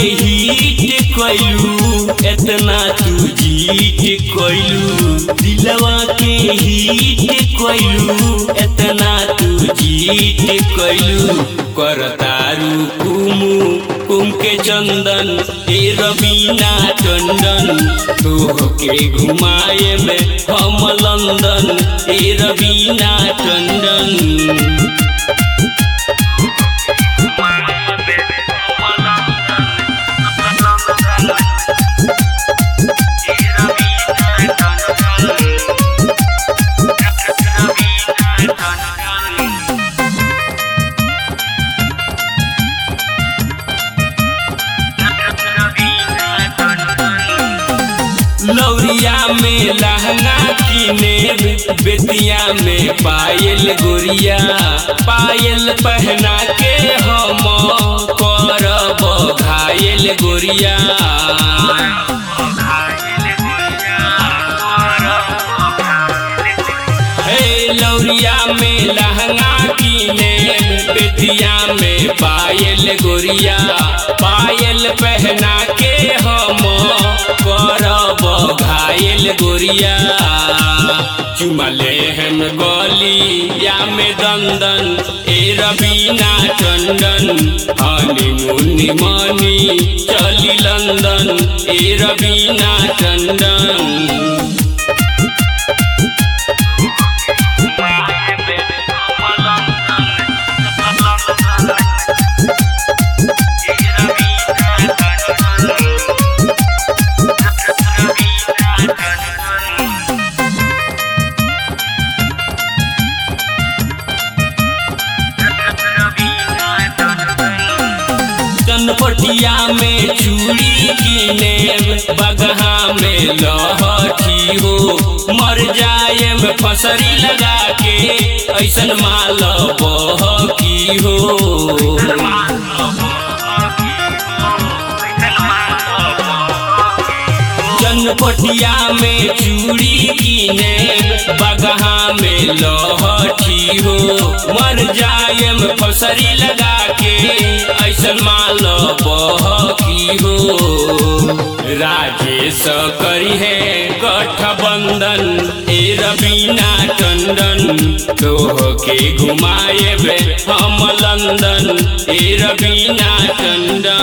hit कैलू एतना तू जीत कैलू दिलवा के हिट कैलू एतना तू जीत कैलू करतारू कुमु कुम के चंदन ए रबीना टंडन तोहके घुमाए में हम लंदन ए रबीना टंडन लौरिया में लहंगा किने बेतिया में पायल गोरिया पायल पहना के हम करब घायल गोरिया हे लौरिया में लहंगा किने बेतिया में पायल गोरिया पायल पहना के हम करब घायल गोरिया चुमले हम गलिया में दंदन ए रबीना टंडन हनीमून मनी चली लंदन ए रबीना टंडन चनपटिया में चूड़ी किने बगहा में लहठी हो मर जाए में फसरी लगा के ऐसन माल बहकी हो चनपटिया में चूड़ी किने बगहा में लहठी हो मर जाए में फसरी लगा के ऐसन माल बहकी हो राजेश करी है गठबंधन ए रबीना टंडन तोह के घुमाए बे हम लंदन ए रबीना टंडन